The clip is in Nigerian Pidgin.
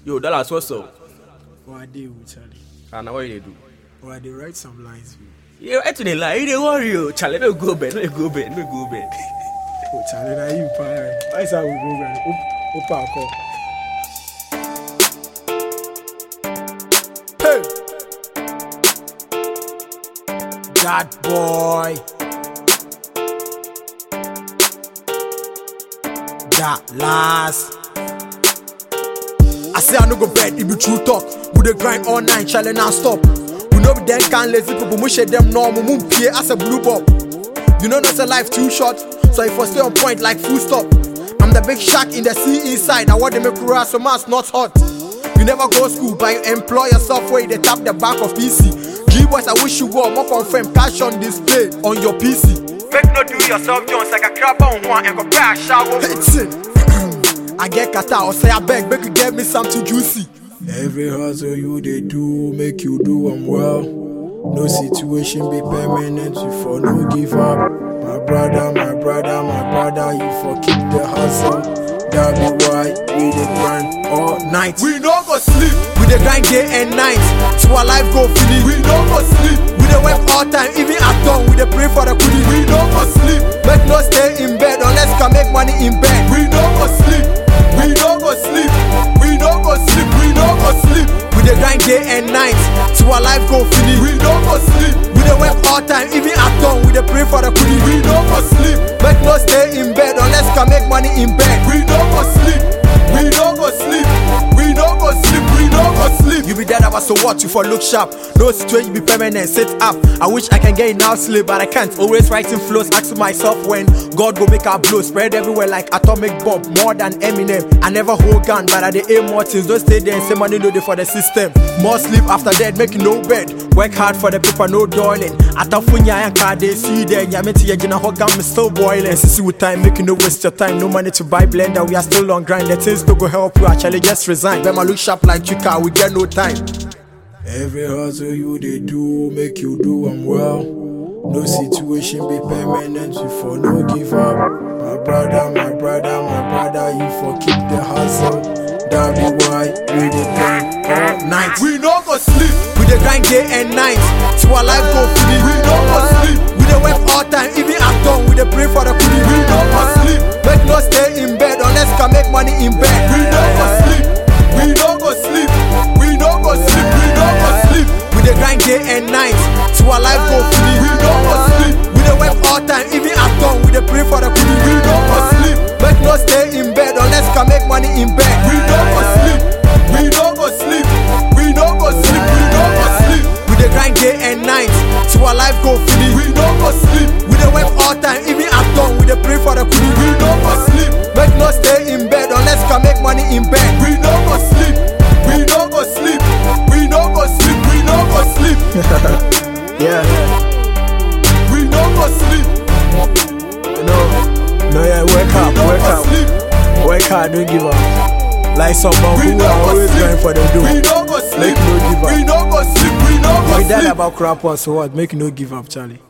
Yo, Dallas, what's up? Or I dey with Charlie. And what you dey do? Or I dey write some lines with. Yeah, I dey lie. You dey worry, yo. Charlie, no go bed, no go bed, no go bed. Oh Charlie, na you pa. Why is that we go man? Op- Opa call. Hey. That boy. That last. I say I no go bed, it be true talk. We dey grind all night, challenge non stop. We no be them kind lazy people, we share them normal, moon pay as a blue ball. You know not a life too short, so if I stay on point like full stop. I'm the big shark in the sea inside, now what they make cry so mass not hot. You never go school, but you employ yourself where they tap the back of PC. G boys, I wish you were more confirm cash on display on your PC. Make no do yourself Jones like a crab on one and go back shower. Listen, I get kata or say I beg, make you get me something juicy. Every hustle you they do, make you do them well. No situation be permanent, you for no give up. My brother, my brother, my brother, you for keep the hustle. That be why we dey grind all night. We no go sleep. We dey grind day and night. So our life go finish. We no go sleep. We dey work all time, even at dawn. We dey pray for the kudi. We no go sleep. Make no stay in bed unless can make money in bed. We no go sleep. We no go sleep. We no go sleep. We no go sleep. We dey grind day and night. So our life go finish. We no go sleep. We dey work all time, even at dawn. We dey pray for the kudi. We no go sleep. Make no stay in bed unless can make money in bed. We no go sleep. We no go sleep. We no go sleep. We no go sleep. You be dead about so what? You for look sharp. No situation be permanent. Sit up. I wish I can get it now sleep, but I can't. Always writing flows. Asking myself when God go make our blow spread everywhere like atomic bomb. More than Eminem. I never hold gun, but I dey aim more things. Don't stay there and say money no dey for the system. More sleep after that, make no bed. Work hard for the paper, no darling. Atafunya and car they see there. Yameti yajina hot gun, me still boiling. Sissy with time, make you no waste your time. No money to buy blender, we are still on grind. The things don't go help you, actually just resign. Bema look sharp like Chika, we get no time. Every hustle you they do, make you do them well. No situation be permanent, you for no give up. My brother, my brother, my brother, you for keep the hustle. That be why we dey grind all night. We no go sleep. We dey grind day and night. So our life go finish. We no go sleep. We dey work all time, even at dawn. We dey pray for the kudi. We no go sleep. Make no stay in bed unless can make money in bed. We no go sleep. We no go sleep. We no go sleep. We no go sleep. We dey grind day and night. So our life go finish. We no go sleep. We dey work all time, even at dawn. We dey pray for the kudi. We no go sleep. Make no stay in bed unless can make money in bed. We no go sleep. We no go sleep. We no go sleep. We no go sleep. We dey grind day and night. So our life go finish. We no go sleep. We dey work all time, even at dawn. We dey pray for the kudi. We no go sleep. Make no stay in bed unless can make money in bed. We no go sleep. We no go sleep. We no go sleep. We no go sleep. yeah. We no go sleep. No, no, yeah, wake up, no wake go up, sleep. wake up, don't give up. Like someone We who no are go always sleep. going for the We dough. no go sleep. Make no give up. We no go sleep. We no go We that sleep. about crap us, so what? Make no give up, Charlie.